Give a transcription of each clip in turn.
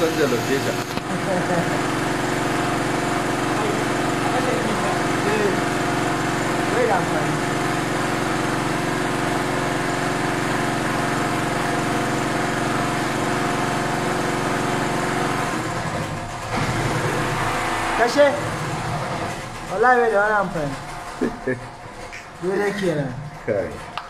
canja location Bai da amfani. Kashe? Wallahi bai da wani amfani. Daidai kenan. kai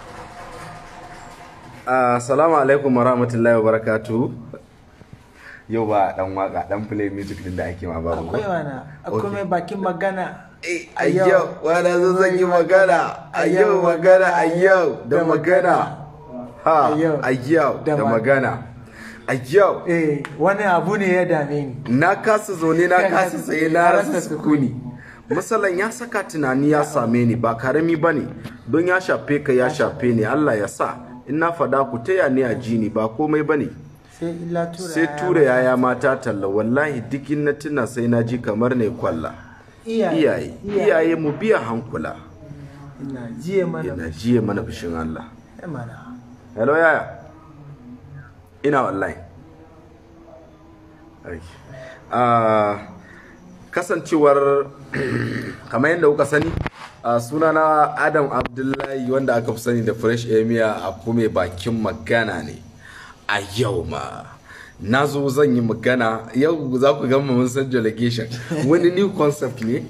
assalamu alaikum warahmatullahi wabarakatuh yau ba dan waka dan play music din da ake ma babu Akwai mana, akwai mai bakin magana. a yau wani zo zan yi magana a yau magana a yau da magana ha A yau. a yau Da da ma- magana a yau Eh, wani abu ne ya dame ni. na kasa zaune na kasa tsaye na rasa Rasa sukuni masalan ya saka tunani ya same ni ba karami ba ne don ya shafe ka ya shafe ni Allah ya sa in na fada ku taya ni a ji ni ba komai ba ne Sai illa tura. sai tura yaya mata talla wallahi duk in na tuna sai na ji kamar ne kwalla iyaye iyaye mu biya hankula Ina jiye mana. ina jiye mana fushin Allah Eh, mana. hello yaya ina online Ai. Ah, kasancewar kamar yadda kuka sani a sunana adam abdullahi wanda aka fi sani da fresh emia a kuma bakin magana ne a yau ma na zo zan yi magana yau za ku gama mun san delegation wani new concept ne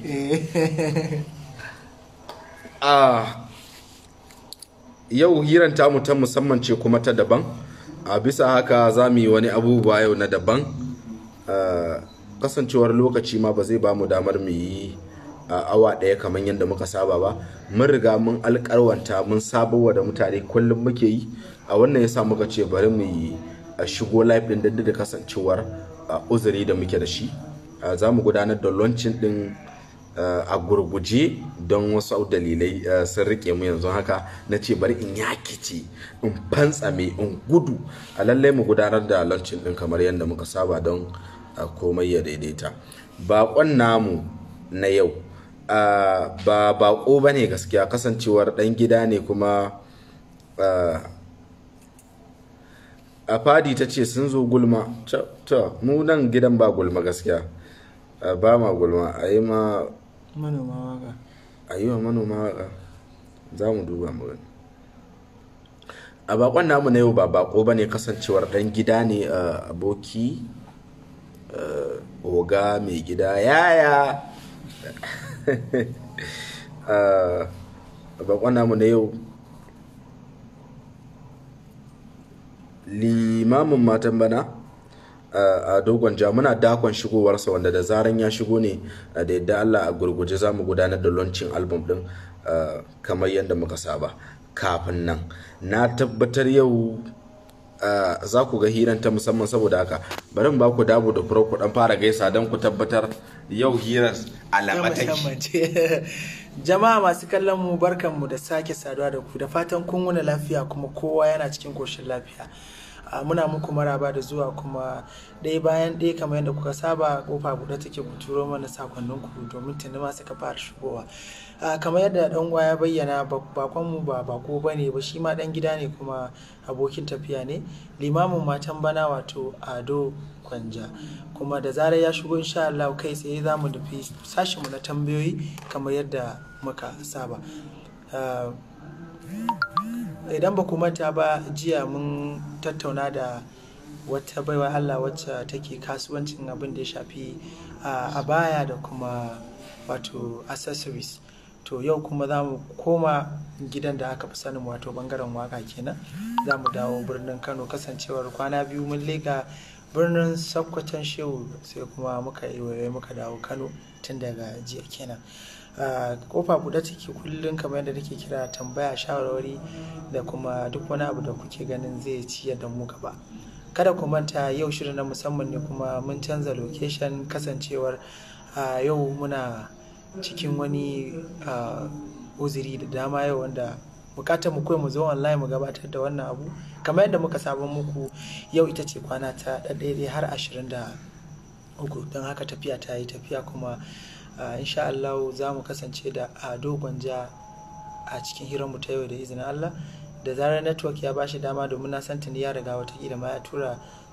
a yau hiran tamu ta musamman ce kuma ta daban a bisa haka za mu yi wani abubuwa yau na daban Ah, kasancewar lokaci ma ba zai ba mu damar mu yi a awa ɗaya kamar yadda muka saba ba mun riga mun alƙarwanta mun sabawa da mutane kullum muke yi a wannan yasa muka ce bari mu yi a shigo live ɗin duk da kasancewar ah, uzuri da muke da shi Ah, za mu gudanar da launching ɗin Uh, a gurguje don wasu dalilai uh, sun rike mu yanzu haka na ce bari in yakice in fantsame in gudu a lallai mu gudanar da launching din kamar yadda muka saba don uh, komai ya daidaita bakon namu na yau uh, ba bako ba ne gaskiya kasancewar dan gida ne kuma uh, a fadi ta ce sun zo gulma ta mu nan gidan ba gulma gaskiya Uh, ba ma gulma a yi ma Manoma waka. a yi wa manoma waka za mu duba mu gani a bakon namu na yau ba bako ba ne kasancewar dan gida ne uh, aboki uh, oga mai gida yaya uh, bakon namu na yau limamin matan bana a dogon ja muna dakon shigowarsa wanda da zaran ya shigo ne uh, da yadda Allah a gurguje za mu gudanar da launching album din uh, kamar yadda muka saba kafin nan na tabbatar yau uh, za ku ga hiran ta musamman saboda haka bari mu ba ku dabo da furo ku dan fara gaisa don ku tabbatar yau hirar alamataki Jama'a masu kallon mu barkanmu da sake saduwa da ku da fatan kun wuni lafiya kuma kowa yana cikin koshin lafiya. a muna muku maraba da zuwa kuma ɗaya bayan ɗaya kamar yadda kuka saba kofa buɗe take ku turo mana sakonnin ku domin tuni ma suka fara shigowa kamar yadda ɗan uwa ya bayyana bakon mu ba bako bane ba shi ma ɗan gida ne kuma abokin tafiya ne limamin matan bana wato ado kwanja kuma da zarar ya shigo insha Allah kai tsaye za mu tafi sashinmu na tambayoyi kamar yadda muka saba idan ba ku manta ba jiya mun tattauna da wata baiwa Allah wacce take kasuwancin abin da ya shafi a baya da kuma wato accessories to yau kuma za mu koma gidan da aka fi sanin wato bangaren waka kenan za mu dawo birnin kano kasancewar kwana biyu mun lega birnin sakkwatan shehu sai kuma muka yi muka dawo kano tun daga jiya kenan kofa buɗe take kullum kamar yadda nake kira tambaya shawarwari da kuma duk wani abu da kuke ganin zai ciyar da mu gaba kada ku manta yau shirin na musamman ne kuma mun canza location kasancewar yau muna cikin wani uzuri da dama yau wanda bukatar mu kawai mu zo online mu gabatar da wannan abu kamar yadda muka sabon muku yau ita ce kwana ta ɗaɗɗaya har ashirin da uku don haka tafiya ta yi tafiya kuma Uh, insha Allah za mu kasance da ado gwanja a cikin hiranmu ta yau da izinin Allah da zarar network ya bashi dama domin na san tuni ya riga watakila ma ya tura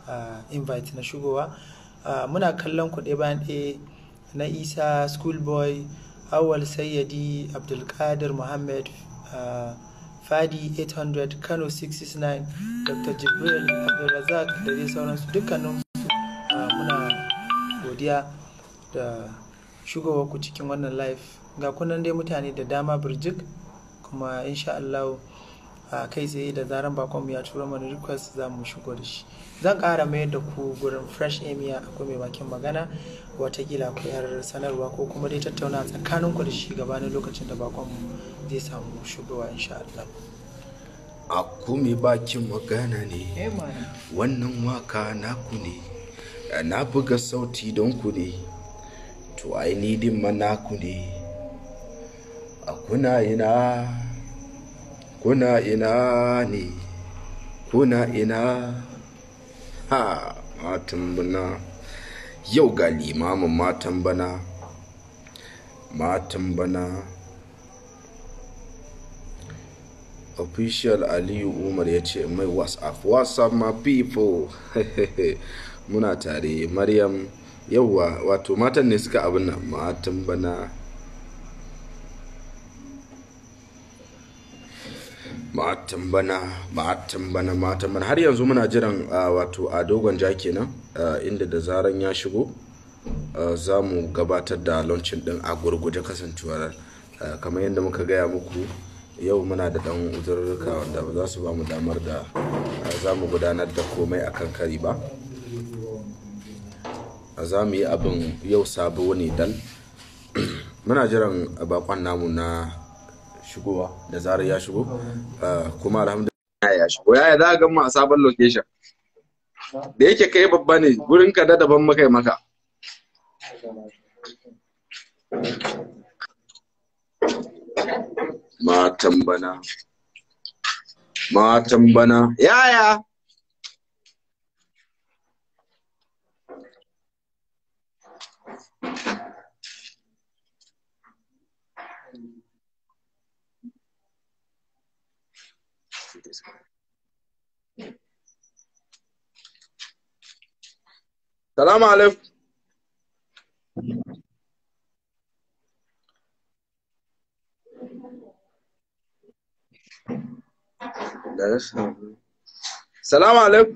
invite na shigowa muna kallon ku ɗaya bayan ɗaya na isa schoolboy awal sayyadi abdulkadir muhammad fadi 800 kano 669 dr jibril abdulrazak da dai sauransu dukkanin muna godiya da shigowa ku cikin wannan live ga kunan dai mutane da dama birjik kuma insha Allah a kai tsaye da zaran bakon ya tura mana request za mu shigo da shi zan kara mayar da ku gurin fresh emia akwai mai bakin magana watakila akwai yar sanarwa ko kuma dai tattauna tsakanin ku da shi gabanin lokacin da bakon zai samu shigowa insha Allah a kome bakin magana ne wannan waka naku ne na buga sauti don ku ne to ai din ma naku ne a kuna ina kuna ina ne kuna ina ha matan bana yau ga limamin matan bana matan bana official aliyu umar ya ce mai whatsapp whatsapp my people muna tare maryam yauwa wato matan ne suka abin nan matan bana matan bana matan bana matan bana har yanzu muna jiran wato a dogon ja kenan inda da zaran ya shigo za mu gabatar da launcin din a gurguje kasancewar kamar yadda muka gaya muku yau muna da dan uzurruka wanda ba za su ba mu damar da za mu gudanar da komai akan kari ba za mu yi abin yau sabo ne dal muna jiran bakon namu na shigowa da zarar ya shigo kuma alhamdulillah ya shigo yaya za ga mu a sabon location da yake kai babba ne gurin ka da daban maka maka matan bana matan bana yaya Salamu alaikum. Salamu alaikum.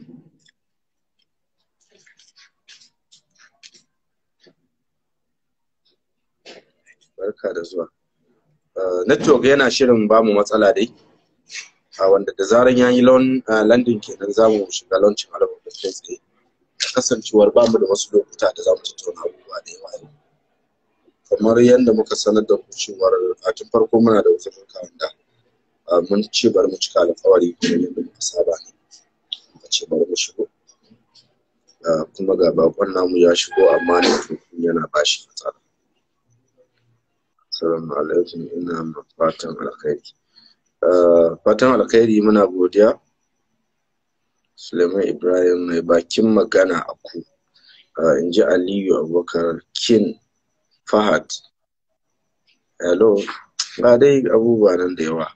Barka da zuwa. Network yana shirin bamu matsala dai. a wanda da zaran ya yi landing kenan za mu shiga launcin album da kai tsaye kasancewar ba mu da wasu lokuta da za mu tattauna abubuwa da yawa kamar yadda muka sanar da ku cewar a tun farko muna da wasu wanda mun ce bari mu cika alƙawari kuma yadda muka saba ne muka ce bari mu shigo kuma ga bakon namu ya shigo amma ne yana bashi matsala assalamu alaikum ina fatan alkhairi fatan alkhairi muna godiya suleiman ibrahim mai bakin magana a ku in ji aliyu abubakar kin fahad hello ga dai abubuwa nan da yawa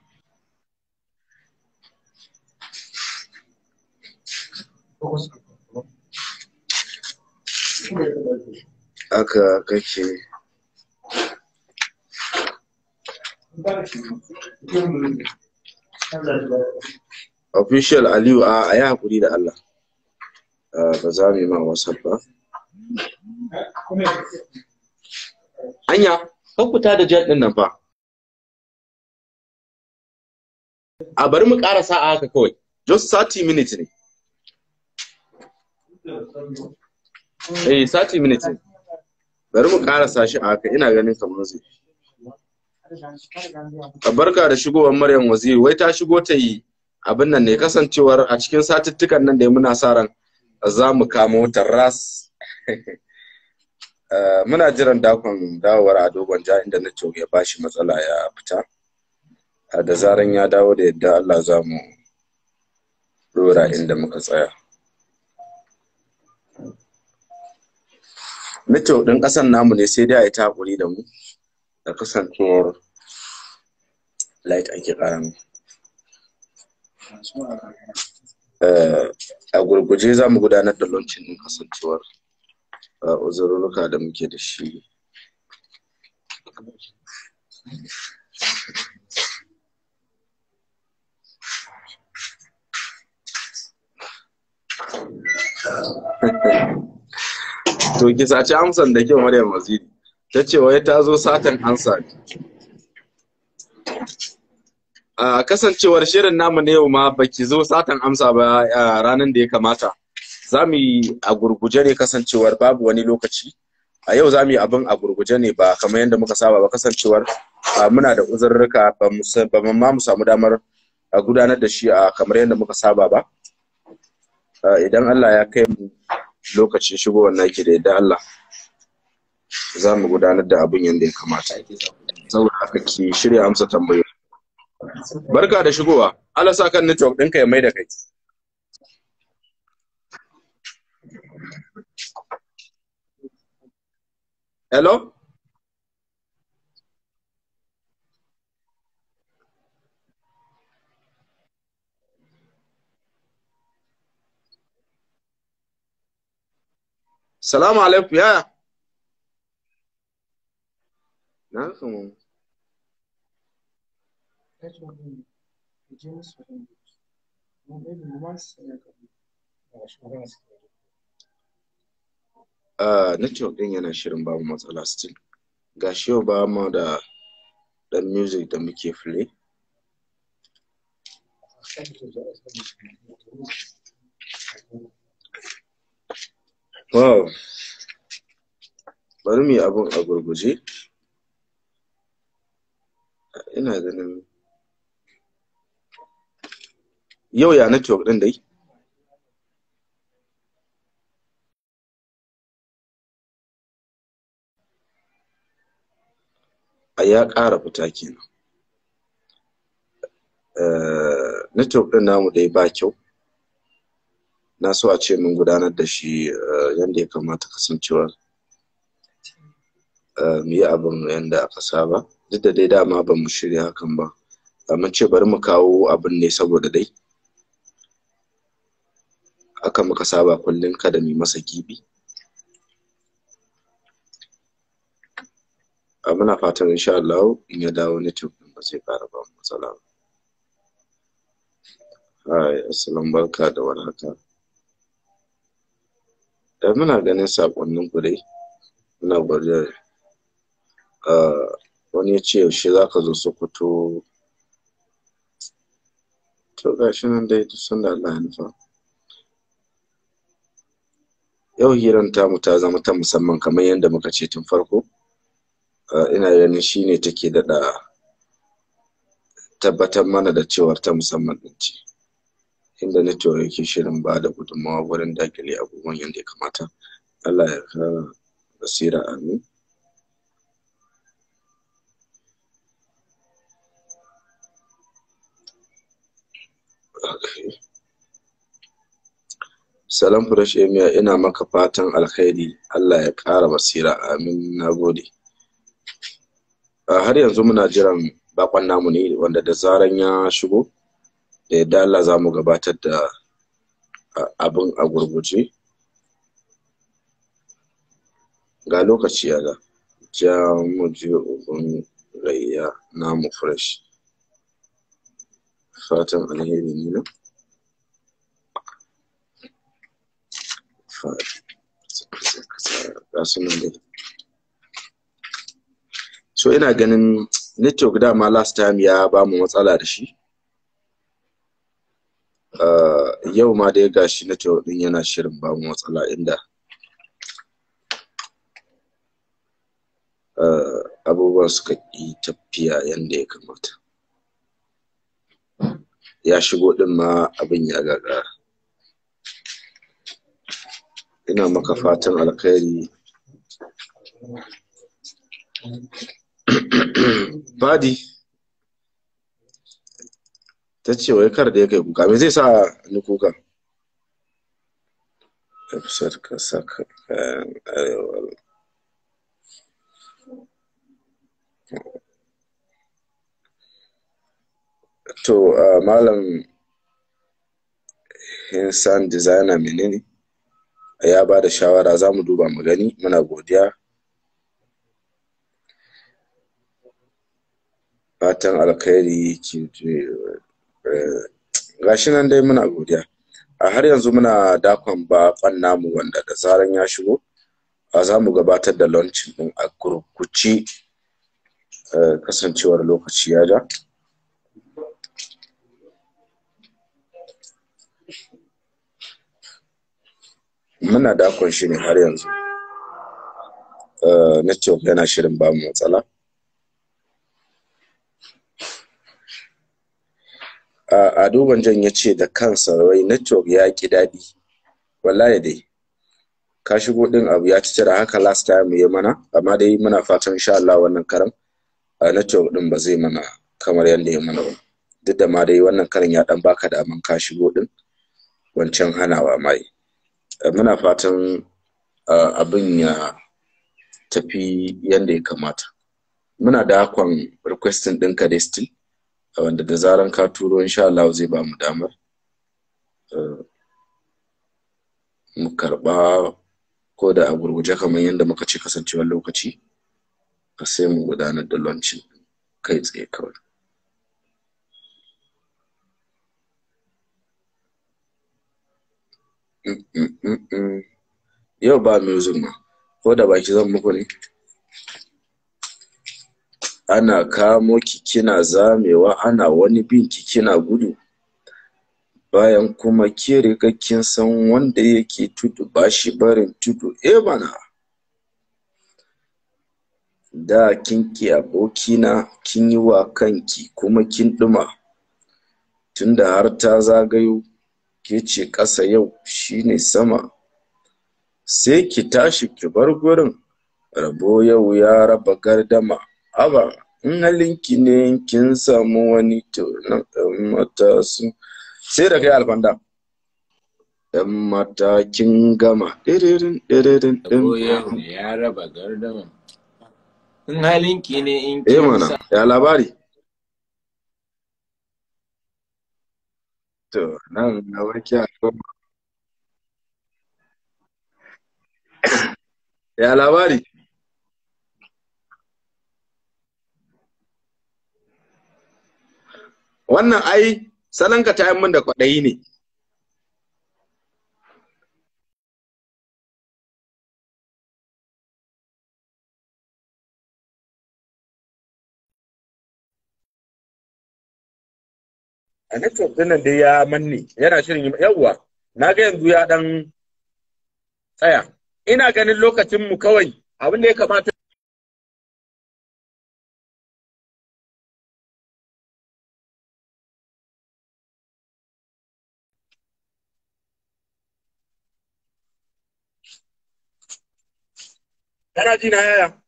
aka kake official aliyu a yi haƙuri da Allah ba za mu yi ma whatsapp ba anya kan fita da jet ɗin nan fa a bari mu ƙara sa'a haka kawai just 30 minutes ne eh 30 minutes ne bari mu ƙara sa shi a haka ina ganin kamar zai barka da shigowar Maryam Waziri wai ta shigo ta yi abin nan ne kasancewar a cikin satuttukan nan da muna sa ran za mu kamo ta ras muna jiran dakon dawowar a dogon ja inda na ya bashi matsala ya fita da zaran ya dawo da yadda Allah za mu dora inda muka tsaya Mito ɗin ƙasan namu ne sai dai a yi ta haƙuri da mu da kasancewar light ake ƙara mu a gurguje za mu gudanar da launching din kasancewar uzurruka da muke da shi to ki saci amsan da kyau Maryam Waziri ta ce wai ta zo satan ansa a kasancewar shirin namu na yau ma baki zo satan amsa ba ranar da ya kamata za mu yi a gurguje ne kasancewar babu wani lokaci a yau za mu yi abin a gurguje ne ba kamar yadda muka saba ba kasancewar muna da uzurruka ba mu ma mu samu damar gudanar da shi a kamar yadda muka saba ba idan Allah ya kai mu lokacin shigowar naki da yadda Allah za mu gudanar da abin yadda ya kamata saboda haka ki shirya amsa tambayoyi barka da shigowa Allah sa kan network ɗinka ya mai da kai hello Salamu alaikum ya. Na kama. Uh, network ɗin yana shirin babu matsala still. Ga shi yau ba mu da ɗan music da muke play. Wow. Bari mu yi abin a gurguje. Ina ganin yau ya network ɗin dai? A ya ƙara fita kenan. Network ɗin namu dai ba kyau. na so a ce mun gudanar da shi yadda ya kamata kasancewa mu yi abin yadda aka saba duk da dai dama ba mu shirya hakan ba mun ce bari mu kawo abin ne saboda dai aka muka saba kullum kada mu masa gibi muna fatan insha Allah in ya dawo network din ba zai ƙara ba matsala ba Hai, assalamu barka da warhaka. da muna ganin sakonnin ku dai muna godiya wani ya ce yaushe za ka zo sokoto to ga shi nan dai duk sanda Allah ya nufa yau hiran tamu ta zama ta musamman kamar yadda muka ce tun farko ina ganin shi ne take daɗa tabbatar mana da cewar ta musamman ɗin ce inda network yake shirin ba da gudunmawa wurin dakile abubuwan yadda ya kamata Allah ya kara basira amin Salam Fresh Emia ina maka fatan alkhairi Allah ya ƙara basira amin na gode. Har yanzu muna jiran bakon namu ne wanda da zaran ya shigo da yadda Allah za mu gabatar da abin a gurguje. Ga lokaci ya ga ja mu je uban gayya namu fresh. Fatan alheri ne na. so ina ganin network dama last time ya ba mu matsala da shi uh, yau ma dai gashi network din yana shirin ba mu matsala inda uh, abubuwan suka yi tafiya yadda ya kamata ya shigo din ma abin ya gagara ina maka fatan alkhairi Badi ta ce wai kar da ya kai kuka me zai sa ni kuka tafsir ka saka kayan arewa to malam Hinsan designer menene ya ba da shawara za mu duba mu gani muna godiya fatan alkhairi gashi nan dai muna godiya a har yanzu muna dakon baƙon namu wanda da zaran ya shigo a za mu gabatar da launching din a gurguci kasancewar lokaci ya ja muna dakon shi ne har yanzu network yana shirin ba mu matsala a duban jan ya ce da kansa wai network ya ki daɗi wallahi dai ka shigo ɗin abu ya ci cire haka last time ya mana amma dai muna fatan insha Allah wannan karan a network ɗin ba zai mana kamar yadda ya mana ba duk da ma dai wannan karan ya ɗan baka da aman ka shigo ɗin wancan hanawa mai muna fatan abin ya tafi yadda ya kamata muna da hakon requesting ɗinka dai still wanda da zaran ka turo insha Allah zai ba mu damar mu karɓa ko da a gurguje kamar yadda muka ce kasancewar lokaci sai mu gudanar da launching kai tsaye kawai yau ba music ma ko da baki zan muku ne ana kamo ki kina zamewa ana wani bin ki kina gudu bayan kuma ke riga kin san wanda yake tudu ba shi barin tudu eh mana da kin ki abokina kin yi wa kanki kuma kin ɗuma tunda har ta zagayo ke ce ƙasa yau shine sama sai ki tashi ki bar gurin rabo yau ya raba gardama aba in halinki ne kin samu wani to na ɗan mata su sai da kai alfanda ɗan mata kin gama ɗiririn ɗiririn ɗin ya raba gardama in halinki ne in eh kin mana sa ya labari to nan na warke a goma ya labari wannan ai salonka ta yi min da kwaɗayi ne a network din nan dai ya manne yana shirin yi yawwa na ga yanzu ya dan tsaya ina ganin lokacin mu kawai abin da ya kamata kana ji na yaya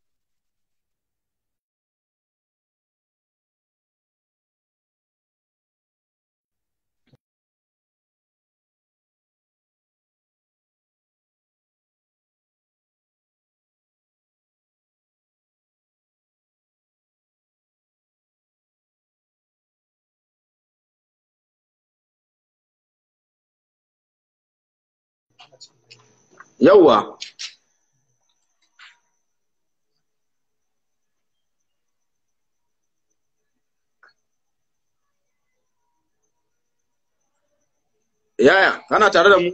yawwa yaya kana tare da mu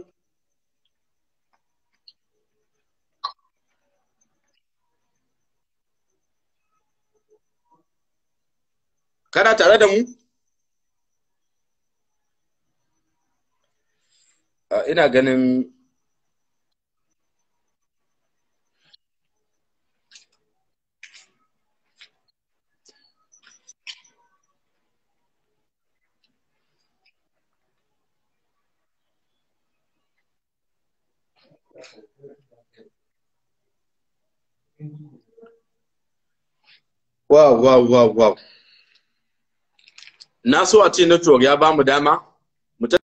kana tare da mu Ah, ina ganin wow wow wow wow na so a ce network ya ba mu dama mu ta-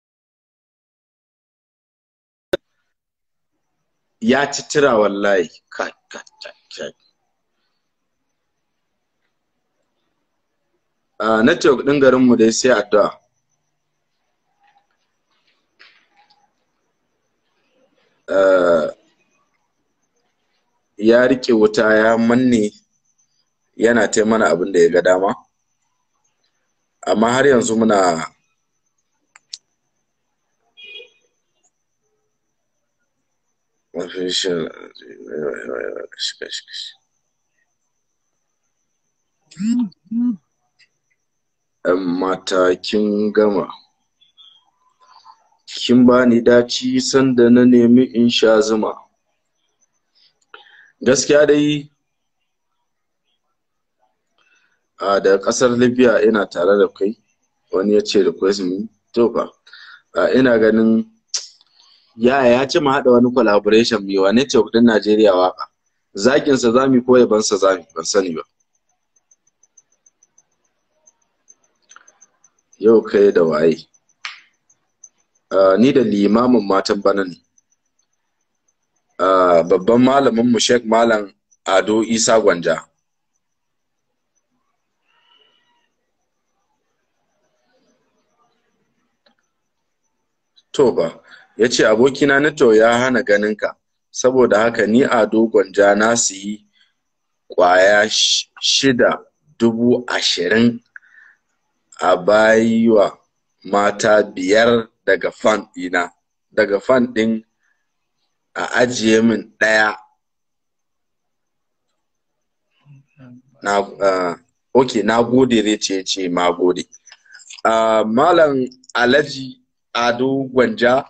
ya ci tira wallahi kai kai kai kai Ah, network din garin mu dai sai addu'a uh, ya rike wuta ya manne yana ta mana abin da ya ga dama amma har yanzu muna mata kin gama kin bani daci sanda na nemi in sha zuma gaskiya dai a da kasar libya ina tare da kai wani ya ce request me to fa ina ganin ya ya ce mu haɗa wani collaboration mai wane ce kudin najeriya waka zakinsa zami ko yabansa zami ban sani ba yau kai da waye ni da limamin matan bana ne babban malamin mu Sheikh Malam Ado Isa Gwanja to ba ya ce abokina Nato ya hana ganinka saboda haka ni Ado Gwanja na siyi kwaya shida dubu ashirin a bayiwa mata biyar daga fan ɗina daga fan ɗin a ajiye min ɗaya na uh, ok na gode zai ce ce ma gode uh, malam alhaji ado gwanja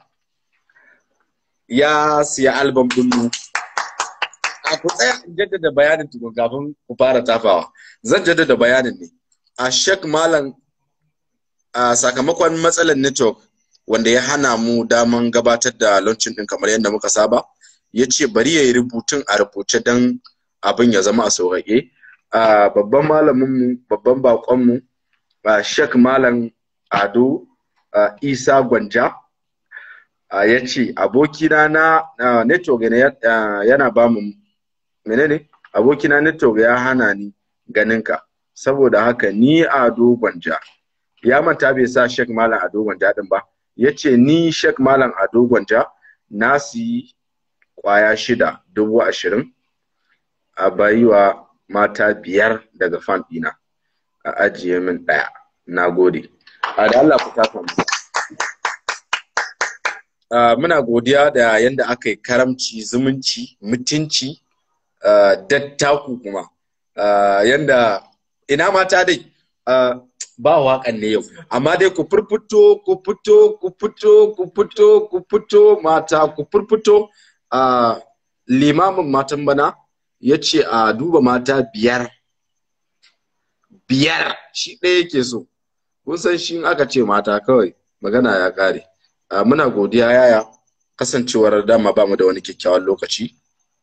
ya siya albam ɗinmu a ku tsaya in jaddada bayanin tukun kafin ku fara tafawa zan jaddada bayanin ne a shek malam a sakamakon matsalar network wanda ya hana mu daman gabatar da launching din kamar yadda muka saba ya ce bari ya yi rubutun a rubuce don abin ya zama a sauƙaƙe babban malaminmu babban baƙonmu shek malam ado isa gwanja ya ce abokina na network yana ba mu menene abokina network ya hana ni ganinka saboda haka ni ado gwanja ya manta bai sa shek malam ado gwanja din ba ya ce ni shek malam ado gwanja na siyi kwaya shida dubu ashirin a bayiwa mata biyar daga fan ɗina a ajiye min ɗaya na gode a da Allah ku tafa mu muna godiya da yadda aka yi karamci zumunci mutunci dattaku kuma yadda ina mata dai ba waƙan ne yau amma dai ku furfuto ku fito ku fito ku fito ku fito mata ku furfuto a limamin matan bana ya ce a duba mata biyar biyar shi ɗaya yake so kun san shi aka ce mata kawai magana ya ƙare muna godiya yaya kasancewar dama ba mu da wani kyakkyawan lokaci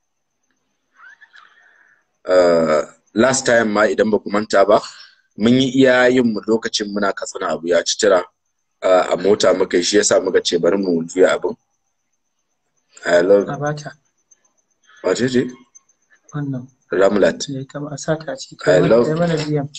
last time ma idan ba ku manta ba mun yi iya yin mu lokacin muna katsina abu ya ci tira a mota muka shi yasa muka ce bari mu juya abin I love Abata. Wace ce? Wannan. Ramlat. Ne kama a sata a ciki. I love- Kai mana DM.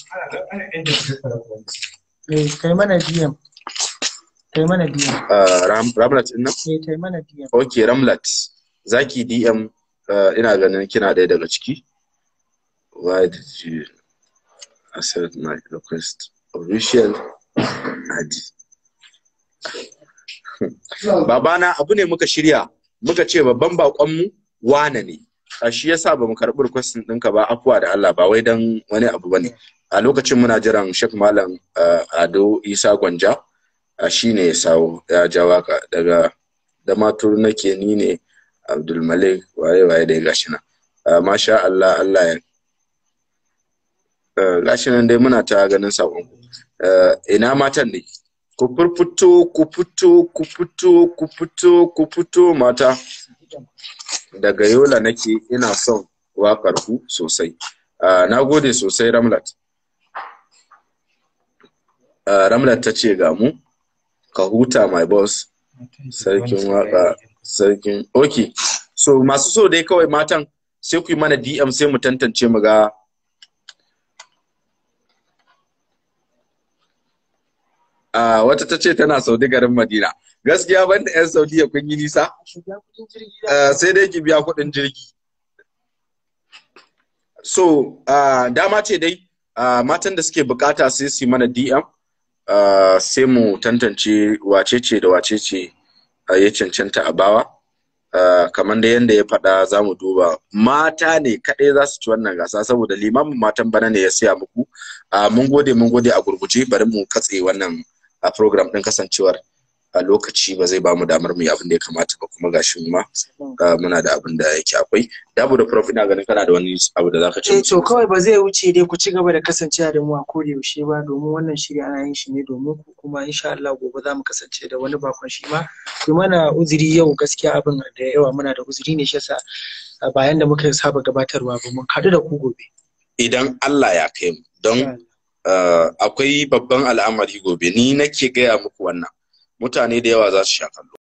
Eh, kai mana DM. Kai mana DM. Uh, Ram, Ramlat ɗin nan? Eh, kai mana DM. Ok, Ramlat. Zaki DM uh, ina ganin kina ɗaya daga ciki. Why did you accept my request? Official Adi. Babana abu ne muka shirya muka ce babban baƙonmu wane ne. A shi yasa ba mu karɓi requestin ɗinka ba afuwa da Allah ba wai don wani abu ba ne. A lokacin muna jiran Sheikh Malam uh, Ado Isa Gwanja a shi ne ya sawo ya ja waka daga da matur nake ni ne Abdulmalik waye waye dai gashi nan. Uh, masha Allah Allah ya uh, gashi nan dai muna ta ganin sakon uh, ina matan ne ku furfuto ku fito ku fito ku fito ku fito mata daga yola nake ina son wakar ku sosai uh, na gode sosai ramlat uh, ramlat ta ce ga mu ka huta my boss sarkin waka sarkin ok so masu so dai kawai matan sai ku yi mana dm sai mu tantance mu ga Ah, wata ta ce tana saudi garin madina gaskiya banda yan saudiya kun yi nisa Ah, sai dai ki biya kuɗin jirgi so ah, dama ce dai ah, matan da suke bukata sai su yi mana dm ah, sai mu tantance wace ce da wace ce ah, ya cancanta a bawa Ah, kamar da yadda ya faɗa za mu duba mata ne kaɗai za su ci wannan gasa saboda limamin matan bana ne ya siya muku Ah, mun gode mun gode a gurguje bari mu katse wannan a program ɗin kasancewar a lokaci ba zai ba mu damar mu yi abin da ya kamata ba kuma gashi mu ma ah, muna da abin da yake akwai dabo da prof ina ganin kana da wani abu da zaka ce Eh, musu to kawai ba zai wuce dai ku ci gaba da kasancewa da mu a koda yaushe ba domin wannan shiri ana yin shi ne domin ku kuma insha Allah gobe za mu kasance da wani bakon shi ma ku mana uzuri yau gaskiya abin da yawa muna da uzuri ne shi yasa a bayan da muka saba gabatarwa ba mun haɗu da ku gobe idan Allah ya kai mu don ah, akwai babban al'amari gobe ni nake gaya muku wannan mutane da yawa za su sha kallo